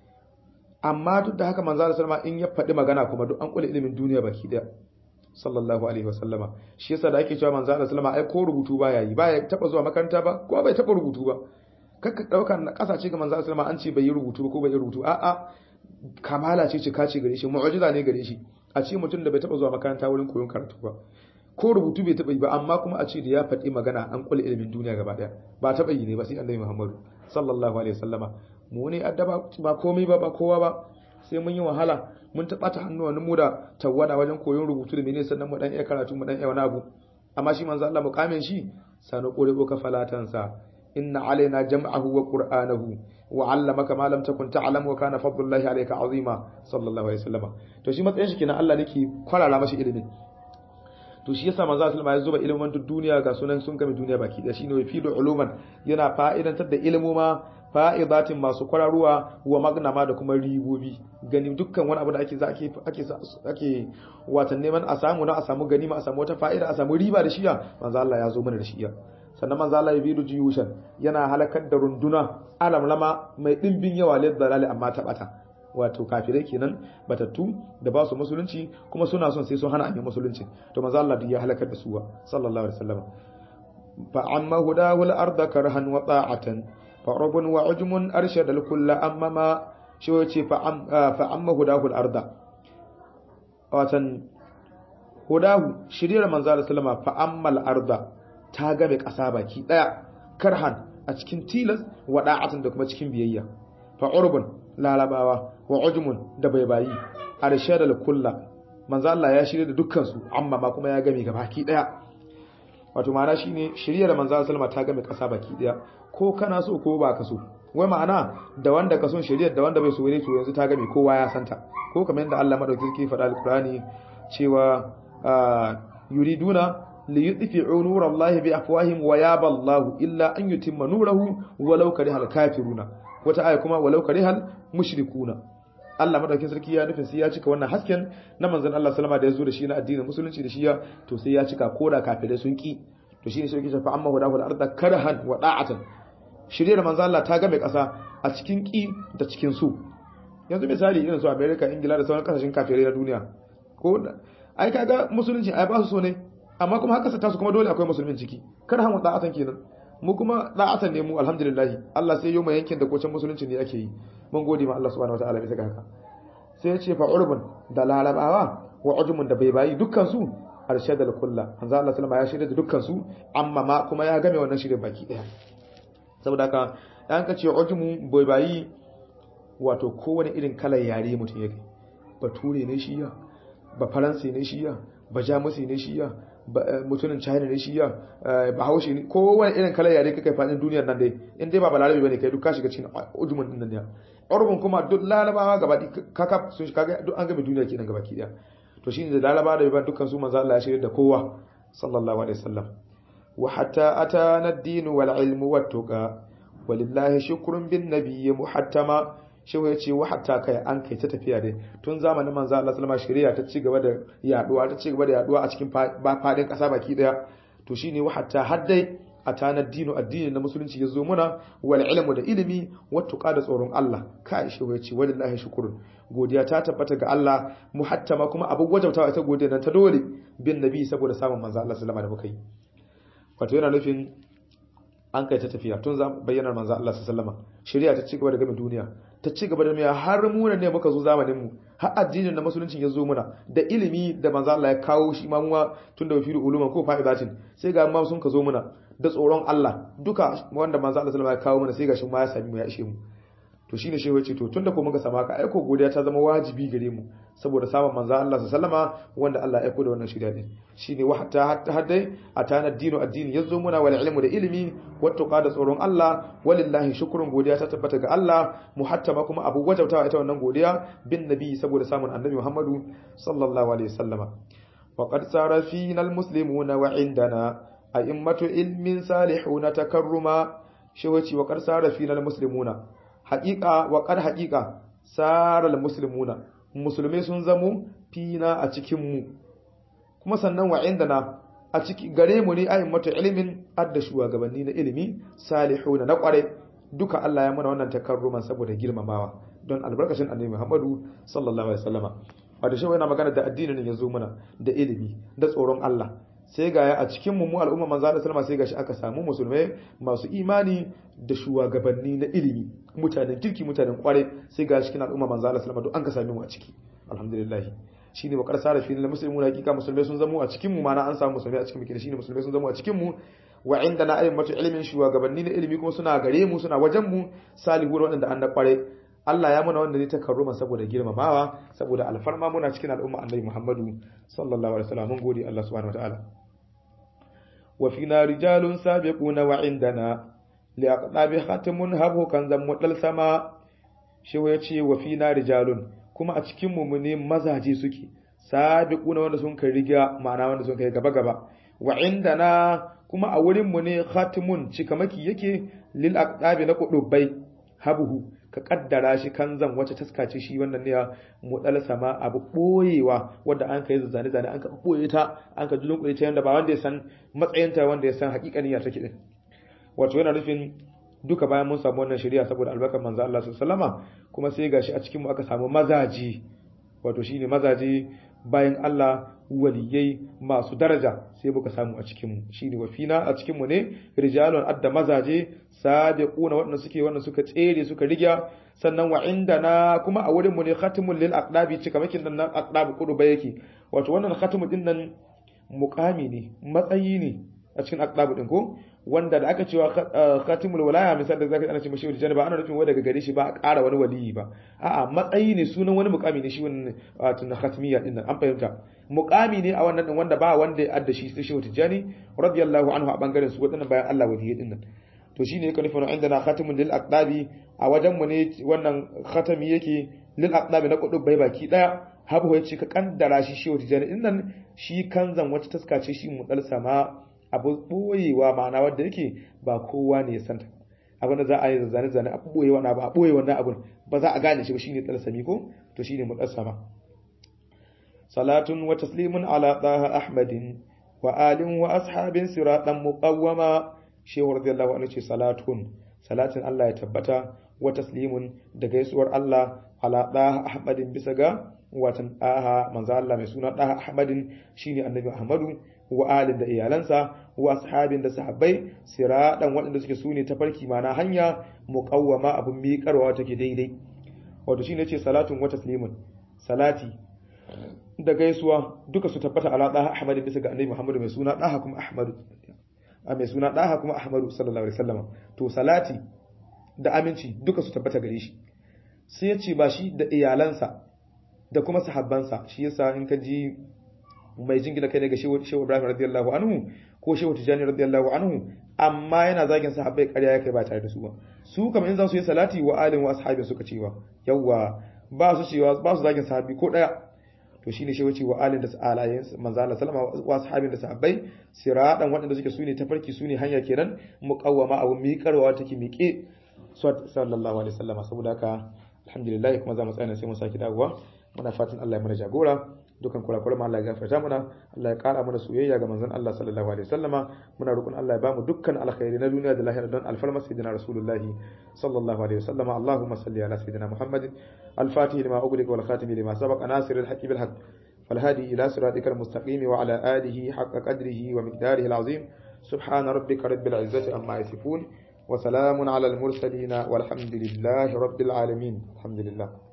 amma duk da haka manzo sulma in ya faɗi magana kuma duk an kula ilimin duniya baki daya sallallahu alaihi wasallama shi yasa da ake cewa manzo sulma ai ko rubutu ba yayi ba ya taba zuwa makaranta ba ko bai taba rubutu ba kakka dauka na kasace ga manzo sulma an ce bai yi rubutu ba ko bai yi rubutu a'a kamala ce ce kace gare shi mu'jiza ne gare shi a ce mutum da bai taba zuwa makaranta wurin koyon karatu ba ko rubutu bai taɓa yi ba amma kuma a ce da ya faɗi magana an kula ilimin duniya gaba ɗaya ba taɓa yi ne ba sai annabi muhammadu sallallahu alaihi wasallama mu ne addaba ba komai ba ba kowa ba sai mun yi wahala mun taɓa ta hannuwan mu da tawwada wajen koyon rubutu da menene sannan mu dan iya karatu mu dan iya wani abu amma shi manzo Allah mukamin shi sanu qure ka falatansa inna alaina jam'ahu wa qur'anahu wa 'allamaka ma lam takun ta'lam wa kana fadlullahi alayka 'azima sallallahu alaihi wasallama to shi matsayin shi kenan Allah nake kwarara mashi ilimin to shi yasa manzo sallama ya zuba ilimin duk duniya ga sunan sun game duniya baki da shine fidu uluman yana fa'idantar da ilimuma fa'idatin masu kwararuwa wa magnama da kuma ribobi gani dukkan wani abu da ake za ake ake ake watan neman a samu na a samu ganima a samu wata fa'ida a samu riba da shiya manzo Allah ya zo mana da shiya sannan manzo Allah ya bidu jiyushan yana halakar da runduna alamlama mai dimbin yawa lil dalali amma ta bata wato kafirai kenan batattu da ba su musulunci kuma suna son sai sun hana amin musulunci to manzo Allah ya halakar da su wa sallallahu alaihi wasallam fa amma hudahu al-ardh karhan wa ta'atan fa rabun wa ujmun arshada al-kull amma ma shi yace fa fa amma hudahu al-ardh watan hudahu shiriyar manzo Allah sallama fa amma al-ardh ta game kasa baki daya karhan a cikin tilas wa da'atan da kuma cikin biyayya fa urbun larabawa wa ujmun da baibayi arshadal kulla manzo Allah ya shirya da dukkan su amma ma kuma ya game gabaki daya wato ma'ana shine shiriyar manzo Allah sallama ta game kasa baki daya ko kana so ko ba ka so wai ma'ana da wanda ka son shiriyar da wanda bai so ne to yanzu ta game kowa ya santa ko kamar yadda Allah madaukakin faɗa alqurani cewa yuriduna liyudfi'u nurallahi bi afwahihim wa yaba Allah illa an yutimma nurahu walau karihal kafiruna wata aya kuma walau karihal mushrikuna Allah madaukakin sarki ya nufin sai ya cika wannan hasken na manzon Allah sallama da ya zo da shi na addinin musulunci da shi ya to sai ya cika koda kafirai sun ki to shine sai yake shafa amma hudahu al-ardh karhan wa da'atan shirye manzon Allah ta game kasa a cikin ki da cikin su yanzu misali irin su America Ingila da sauran kasashen kafirai na duniya ko ai kaga musulunci ai ba su so ne amma kuma haka sa su kuma dole akwai musulmin ciki karhan wa da'atan kenan mu kuma da'atan ne mu alhamdulillah Allah sai yau mai yankin da kocin musulunci ne ake yi mun gode ma Allah subhanahu wataala bisa ga haka sai ya ce fa urbun da larabawa wa ujmun da bai bayi dukkan su arshadal kulla manzo Allah sallama ya shirya da dukkan su amma ma kuma ya game wannan shirin baki daya saboda haka dan ka ce ujmu bai bayi wato kowane irin kalar yare mutum yake bature ne shiya ba faransi ne shiya ba jamusi ne shiya mutumin china ne shi ya ba haushi ne kowane irin kalar yare kai fadin duniyar nan dai in dai ba balarabe bane kai duk ka shiga cikin ujumin din nan ya urban kuma duk larabawa gaba kaka sun kaga duk an game duniya kenan gaba ki daya to shine da larabawa da yaban dukkan su manzo Allah ya shirya da kowa sallallahu alaihi wasallam wa hatta atana ad-din wal ilmu wat tuqa walillahi shukrun bin nabiyyi muhattama shi ya ce hatta kai an kai ta tafiya dai tun zamanin manzo Allah sallama shari'a ta ci gaba da yaduwa ta ci gaba da yaduwa a cikin fadin kasa baki daya to shine hatta haddai a tanar dino addini na musulunci ya zo muna wal ilmu da ilimi wattuqa da tsoron Allah kai shi ya ce wallahi shukrun godiya ta tabbata ga Allah muhattama kuma abu wajabtawa ita godiya nan ta dole bin nabi saboda samun manzo Allah sallama da muka yi wato yana nufin an kai ta tafiya tun bayyanar manzo Allah sallama shari'a ta ci gaba da game duniya ta ci gaba da miya har mu ne muka zo zamanin mu har addinin na musulunci ya zo muna da ilimi da manzo Allah ya kawo shi ma muwa tun da wafiru uluma ko fa'idatin sai ga ma sun ka zo muna da tsoron Allah duka wanda manzo Allah sallama ya kawo muna sai ga shi ma ya sami mu ya ishe mu to shine shi wace to tunda ko muka sama ka aiko godiya ta zama wajibi gare mu saboda samun manzo Allah sallama wanda Allah ya aiko da wannan shirya din shine wa hatta hatta haddai atana dinu addini yazo muna wal ilmu da ilimi wattuqa da tsoron Allah walillahi shukrun godiya ta tabbata ga Allah muhattama kuma abu wajabtawa ita wannan godiya bin nabi saboda samun annabi Muhammadu sallallahu alaihi wasallama wa qad sara fina almuslimuna wa indana a'immatu ilmin salihuna takarruma shi wace wa qad sara fina almuslimuna haqiqa wa qad haqiqa sara almuslimuna musulmai sun zamo fina a cikin mu kuma sannan wa indana a ciki gare mu ne ayin mata ilimin adda shugabanni na ilimi salihuna na kware duka Allah ya muna wannan takarruman saboda girmamawa don albarkacin annabi Muhammadu sallallahu alaihi wasallama wato shi yana magana da addinin ya zo muna da ilimi da tsoron Allah sai ga a cikin mu mu al'umma manzo Allah sallama sai gashi aka samu musulmai masu imani da shugabanni na ilimi mutanen kirki mutanen kware sai ga cikin al'umma manzo Allah sallama duk an ka same mu a ciki alhamdulillah shine wa qarsa da filin muslimun hakika musulmai sun zamo a cikin mu mana an samu musulmai a cikin mu shine musulmai sun zamo a cikin mu wa indana ayyamatu ilmin shugabanni na ilimi kuma suna gare mu suna wajen mu salihu wadanda an da kware Allah ya muna wanda ne ta karruma saboda girmamawa saboda alfarma muna cikin al'umma annabi Muhammadu sallallahu alaihi wasallam mun gode Allah subhanahu wataala wa fina rijalun sabiquna wa indana liaqdabi khatamun habu kan zammu dal sama shi ya ce wa fina rijalun kuma a cikin mu ne mazaje suke sabiquna wanda sun kai riga ma'ana wanda sun kai gaba gaba wa indana kuma a wurin mu ne khatimun cikamaki yake lil aqdabi na kudubai habuhu ka kaddara shi kan zan wace taskace shi wannan ne mu dal sama abu boyewa wanda an kai zane zane an ka boye ta an ka julun ta yanda ba wanda ya san matsayinta wanda ya san hakikanin ya take din wato yana nufin duka bayan mun samu wannan shari'a saboda albarkar manzo Allah sallallahu alaihi kuma sai gashi a cikin mu aka samu mazaji wato shine mazaje bayan Allah waliyai masu daraja sai muka samu a cikin mu shine wafina a cikin mu ne rijalun adda mazaje sabiquna wanda suke wanda suka tsere suka rigya sannan wa indana kuma a wurin mu ne khatimul lil aqdabi cikamakin nan aqdabi kudu ba yake wato wannan khatimu din nan muqami ne matsayi ne a cikin aqdab din ko wanda da aka cewa khatimul walaya misal da zaka ana ce mashi wali ba ana nufin wai daga gare shi ba a ƙara wani waliyi ba a'a matsayi ne sunan wani mukami ne shi wannan wato na khatmiyya din nan an fahimta mukami ne a wannan din wanda ba wanda ya adda shi sai shi tijani radiyallahu anhu a bangaren su wadannan bayan Allah waliyyi din nan to shine yake nufin inda na khatimun lil aqdabi a wajen mu ne wannan khatami yake lil aqdabi na kudu bai baki daya habu ya ce ka kaddara shi shi tijani din nan shi kanzan wata taska ce shi mu dal sama abu boyewa ma'ana wanda yake ba kowa ne ya santa abin da za a yi zane zane a boye wannan ba a boye wannan abun ba za a gane shi ba shine dal sami ko to shine mu dal sama salatun wa taslimun ala daha ahmadin wa alin wa ashabin siratan muqawwama shehu radiyallahu anhu ce salatun salatin Allah ya tabbata wa taslimun da gaisuwar Allah ala daha ahmadin bisa ga watan daha manzo Allah mai suna daha ahmadin shine annabi ahmadu wa alin da iyalansa wa ashabin da sahabbai siratan waɗanda suke sune tafarki mana hanya muqawwama abun miƙarwa take daidai wato shine ce salatun wa taslimun salati da gaisuwa duka su tabbata ala daha ahmadin bisa ga annabi muhammadu mai suna daha kuma ahmadu a mai suna daha kuma ahmadu sallallahu alaihi wasallam to salati da aminci duka su tabbata gare shi sai ya ce ba shi da iyalansa da kuma sahabbansa shi yasa in ka ji mai jingina kai ne ga shehu ibrahim radiyallahu anhu ko shehu tijani radiyallahu anhu amma yana zagin sahabbai ƙarya ya kai ba tare da su ba su kamar in za su yi salati wa alin wa ashabin suka cewa yawa ba su cewa ba su zagin sahabbi ko daya to shine shi wace wa alin da alayen manzo Allah sallama wa ashabin da sahabbai siradan waɗanda suke sune tafarki sune hanya kenan muqawwama abu miƙarwa take miƙe sallallahu alaihi wasallama saboda haka alhamdulillah kuma za mu tsaya sai mu saki dawowa muna fatan Allah ya mana jagora dukan kurakure ma Allah ya gafarta mana Allah ya kara mana soyayya ga manzon Allah sallallahu alaihi wasallama muna roƙon Allah ya bamu dukkan alkhairi na duniya da lahira don alfarma sayyidina rasulullah sallallahu alaihi wasallama Allahumma salli ala sayyidina Muhammadin al-fatih lima ughliqa wal khatim lima sabaqa nasir al-haqq bil haqq والهادي إلى صراطك المستقيم وعلى آله حق قدره ومقداره العظيم سبحان ربك رب العزة عما يصفون وسلام على المرسلين والحمد لله رب العالمين الحمد لله